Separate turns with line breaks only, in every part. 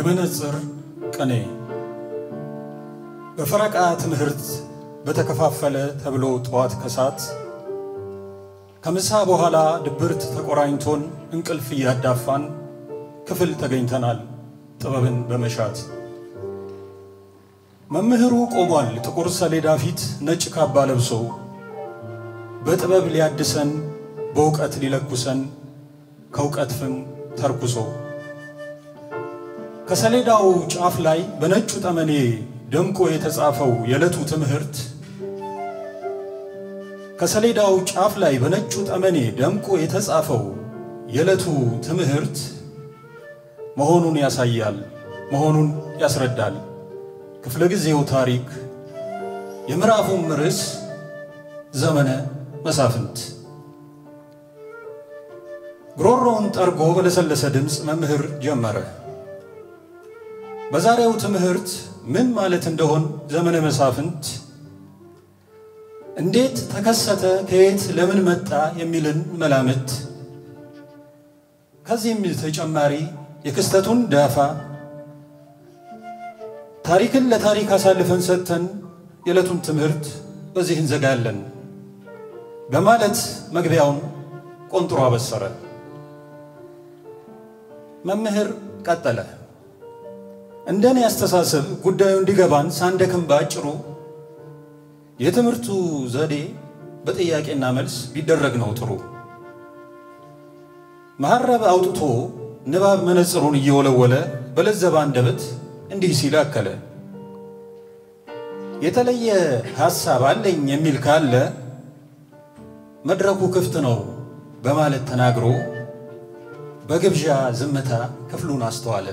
የመነጽር ቅኔ በፈረቃ ትምህርት በተከፋፈለ ተብሎ ጠዋት ከሰዓት ከምሳ በኋላ ድብርት ተቆራኝቶን እንቅልፍ እያዳፋን ክፍል ተገኝተናል ጥበብን በመሻት መምህሩ ቆሟል ጥቁር ሰሌዳ ፊት ነጭ ካባ ለብሶ በጥበብ ሊያድሰን በእውቀት ሊለኩሰን ከእውቀት ፍም ተርኩሶ ከሰሌዳው ጫፍ ላይ በነጩ ጠመኔ ደምቆ የተጻፈው የዕለቱ ትምህርት ከሰሌዳው ጫፍ ላይ በነጩ ጠመኔ ደምቆ የተጻፈው የዕለቱ ትምህርት መሆኑን ያሳያል፣ መሆኑን ያስረዳል። ክፍለ ጊዜው ታሪክ፣ የምዕራፉም ርዕስ ዘመነ መሳፍንት። ጉሮሮውን ጠርጎ በለሰለሰ ድምፅ መምህር ጀመረ። በዛሬው ትምህርት ምን ማለት እንደሆን ዘመነ መሳፍንት እንዴት ተከሰተ፣ ከየት ለምን መጣ የሚልን መላምት ከዚህም ተጨማሪ የክስተቱን ዳፋ ታሪክን ለታሪክ አሳልፈን ሰጥተን የዕለቱን ትምህርት በዚህ እንዘጋለን በማለት መግቢያውን ቆንጥሮ አበሰረ። መምህር ቀጠለ። እንደኔ አስተሳሰብ ጉዳዩ እንዲገባን ሳንደክም ባጭሩ የትምህርቱ ዘዴ በጥያቄና መልስ ቢደረግ ነው ጥሩ። መሐረብ አውጥቶ ንባብ መነጽሩን እየወለወለ በለዘባ አንደበት እንዲህ ሲል አከለ። የተለየ ሐሳብ አለኝ የሚል ካለ መድረኩ ክፍት ነው በማለት ተናግሮ በግብዣ ዝምታ ክፍሉን አስተዋለ።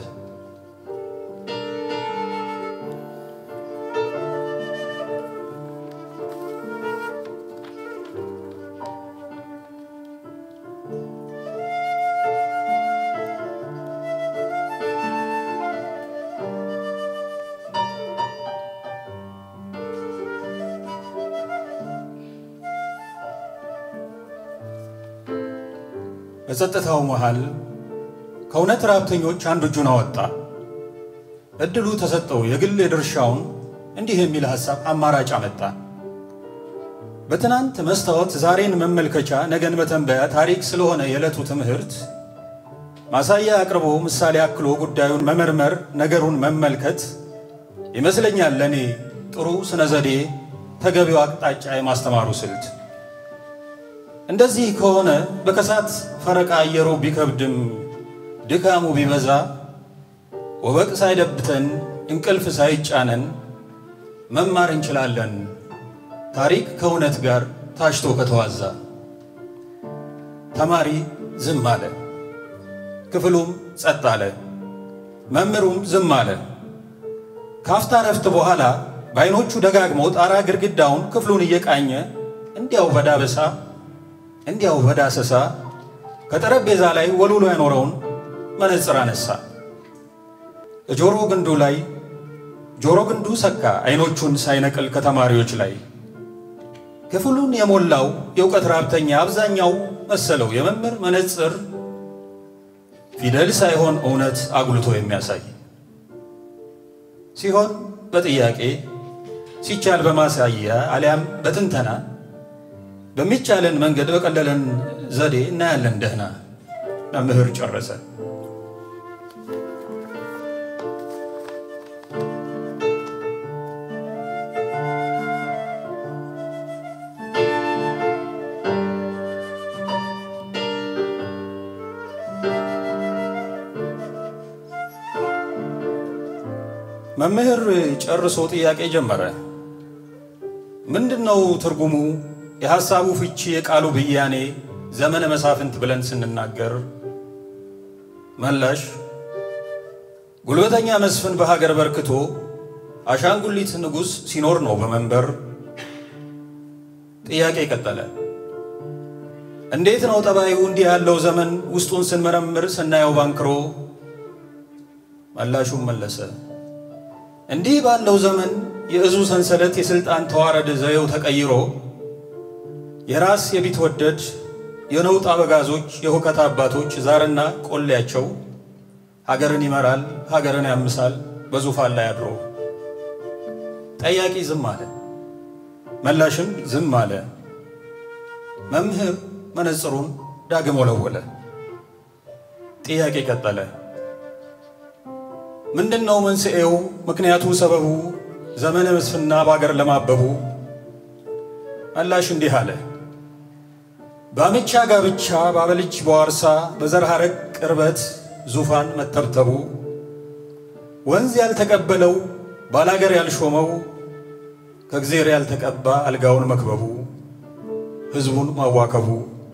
በጸጥታው መሃል ከእውነት ራብተኞች አንዱ እጁን አወጣ። እድሉ ተሰጠው። የግል የድርሻውን እንዲህ የሚል ሐሳብ አማራጭ አመጣ። በትናንት መስታወት ዛሬን መመልከቻ ነገን መተንበያ ታሪክ ስለሆነ የዕለቱ ትምህርት ማሳያ አቅርቦ ምሳሌ አክሎ ጉዳዩን መመርመር ነገሩን መመልከት ይመስለኛል ለእኔ ጥሩ ስነ ዘዴ ተገቢው አቅጣጫ የማስተማሩ ስልት። እንደዚህ ከሆነ በከሳት ፈረቃ አየሩ ቢከብድም ድካሙ ቢበዛ ወበቅ ሳይደብተን እንቅልፍ ሳይጫነን መማር እንችላለን ታሪክ ከእውነት ጋር ታሽቶ ከተዋዛ። ተማሪ ዝም አለ። ክፍሉም ጸጥ አለ። መምህሩም ዝም አለ። ካፍታ ረፍት በኋላ በዓይኖቹ ደጋግሞ ጣራ ግድግዳውን ክፍሉን እየቃኘ እንዲያው በዳበሳ እንዲያው በዳሰሳ ከጠረጴዛ ላይ ወልውሎ ያኖረውን መነጽር አነሳ። ጆሮ ግንዱ ላይ ጆሮ ግንዱ ሰካ፣ አይኖቹን ሳይነቅል ከተማሪዎች ላይ ክፍሉን የሞላው የእውቀት ራብተኛ አብዛኛው መሰለው የመምህር መነጽር ፊደል ሳይሆን እውነት አጉልቶ የሚያሳይ ሲሆን በጥያቄ ሲቻል በማሳያ አሊያም በትንተና በሚቻለን መንገድ በቀለለን ዘዴ እናያለን ደህና። መምህር ጨረሰ። መምህር ጨርሶ ጥያቄ ጀመረ። ምንድነው ትርጉሙ? የሐሳቡ ፍቺ፣ የቃሉ ብያኔ ዘመነ መሳፍንት ብለን ስንናገር መላሽ ጉልበተኛ መስፍን በሀገር በርክቶ አሻንጉሊት ንጉሥ ሲኖር ነው በመንበር። ጥያቄ ቀጠለ። እንዴት ነው ጠባዩ እንዲህ ያለው ዘመን ውስጡን ስንመረምር ስናየው ባንክሮ? መላሹም መለሰ እንዲህ ባለው ዘመን የእዙ ሰንሰለት የሥልጣን ተዋረድ ዘዬው ተቀይሮ የራስ የቢትወደድ የነውጥ አበጋዞች የሁከት አባቶች ዛርና ቆሌያቸው ሀገርን ይመራል፣ ሀገርን ያምሳል በዙፋን ላይ አድሮ። ጠያቂ ዝም አለ፣ መላሽም ዝም አለ። መምህር መነጽሩን ዳግም ወለወለ። ጥያቄ ቀጠለ። ምንድን ነው መንስኤው? ምክንያቱ፣ ሰበቡ ዘመነ መስፍና በአገር ለማበቡ? መላሽ እንዲህ አለ። በአምቻ ጋብቻ ባበልጅ በዋርሳ በዘር ሐረግ ቅርበት ዙፋን መተብተቡ ወንዝ ያልተቀበለው ባላገር ያልሾመው ከእግዜር ያልተቀባ አልጋውን መክበቡ ሕዝቡን ማዋከቡ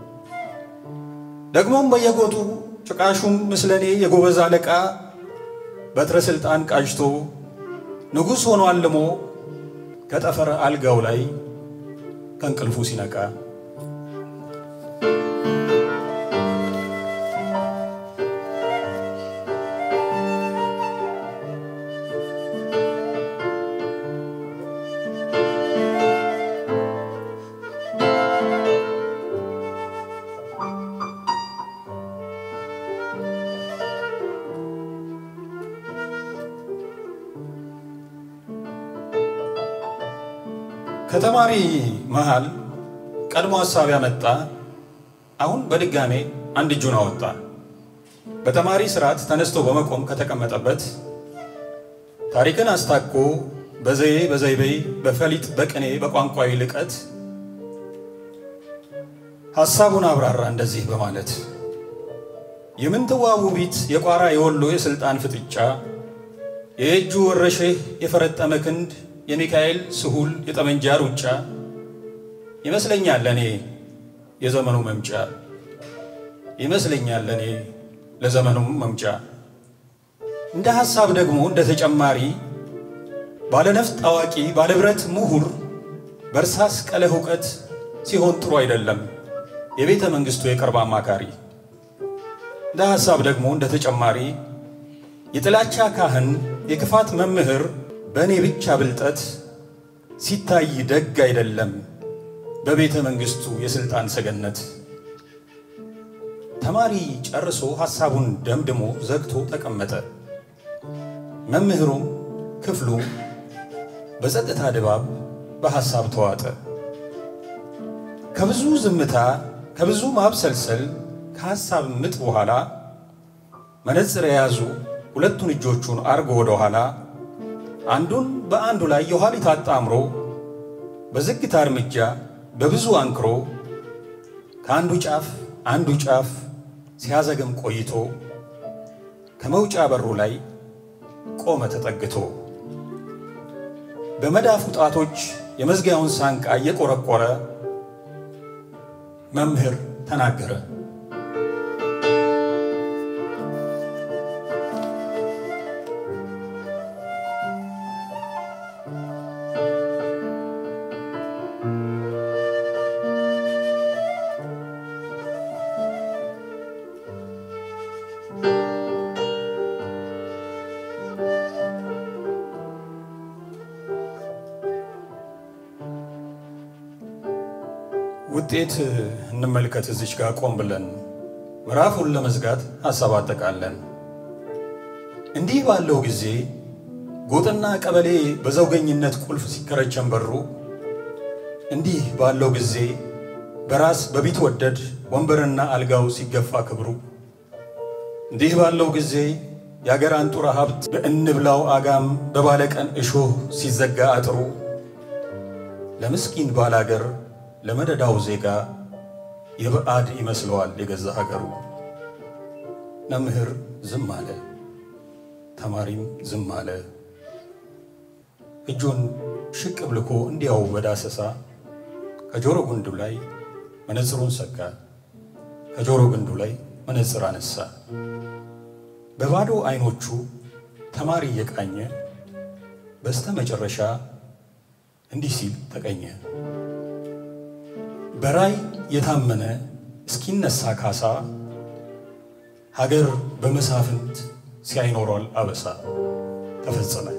ደግሞም በየጎጡ ጭቃሹም ምስለኔ የጎበዝ አለቃ በትረ ሥልጣን ቃጅቶ ንጉሥ ሆኖ አልሞ ከጠፈረ አልጋው ላይ ከእንቅልፉ ሲነቃ ከተማሪ መሃል ቀድሞ ሐሳብ ያመጣ አሁን በድጋሜ አንድ እጁን አወጣ። በተማሪ ስርዓት ተነስቶ በመቆም ከተቀመጠበት ታሪክን አስታኮ በዘዬ በዘይቤ በፈሊጥ በቅኔ በቋንቋዊ ልቀት ሐሳቡን አብራራ እንደዚህ በማለት የምንትዋብ ውቢት የቋራ የወሎ የሥልጣን ፍጥጫ የእጁ ወረሼህ የፈረጠመ ክንድ የሚካኤል ስሁል የጠመንጃ ሩጫ ይመስለኛል ለእኔ የዘመኑ መምጫ ይመስለኛል ለእኔ ለዘመኑም መምጫ። እንደ ሐሳብ ደግሞ እንደ ተጨማሪ ባለነፍጥ አዋቂ ባለብረት ምሁር በእርሳስ ቀለህ እውቀት ሲሆን ጥሩ አይደለም የቤተ መንግሥቱ የቅርብ አማካሪ። እንደ ሐሳብ ደግሞ እንደ ተጨማሪ የጥላቻ ካህን የክፋት መምህር በእኔ ብቻ ብልጠት ሲታይ ደግ አይደለም በቤተ መንግሥቱ የሥልጣን ሰገነት። ተማሪ ጨርሶ ሐሳቡን ደምድሞ ዘግቶ ተቀመጠ። መምህሩም ክፍሉ በጸጥታ ድባብ በሐሳብ ተዋጠ። ከብዙ ዝምታ ከብዙ ማብሰልሰል ከሐሳብ ምጥ በኋላ መነጽር የያዙ ሁለቱን እጆቹን አርጎ ወደ ኋላ አንዱን በአንዱ ላይ የኋሊት አጣምሮ በዝግታ እርምጃ በብዙ አንክሮ ከአንዱ ጫፍ አንዱ ጫፍ ሲያዘግም ቆይቶ ከመውጫ በሩ ላይ ቆመ ተጠግቶ በመዳፉ ጣቶች የመዝጊያውን ሳንቃ እየቆረቆረ መምህር ተናገረ። ውጤት እንመልከት። እዚች ጋር ቆም ብለን ምዕራፉን ለመዝጋት ሐሳብ አጠቃለን። እንዲህ ባለው ጊዜ ጎጥና ቀበሌ በዘውገኝነት ቁልፍ ሲከረቸን በሩ፣ እንዲህ ባለው ጊዜ በራስ በቢትወደድ ወንበርና አልጋው ሲገፋ ክብሩ፣ እንዲህ ባለው ጊዜ የአገር አንጡራ ሀብት በእንብላው አጋም በባለቀን እሾህ ሲዘጋ አጥሩ ለምስኪን ባላገር ለመደዳው ዜጋ የበዓድ ይመስለዋል የገዛ ሀገሩ። መምህር ዝም አለ፣ ተማሪም ዝም አለ። እጁን ሽቅብ ልኮ እንዲያው በዳሰሳ ከጆሮ ግንዱ ላይ መነጽሩን ሰካ፣ ከጆሮ ግንዱ ላይ መነጽር አነሳ። በባዶ አይኖቹ ተማሪ እየቃኘ በስተ መጨረሻ እንዲህ ሲል ተቀኘ። በራይ የታመነ እስኪነሳ ካሳ ሀገር በመሳፍንት ሲያይኖሯል አበሳ ተፈጸመ።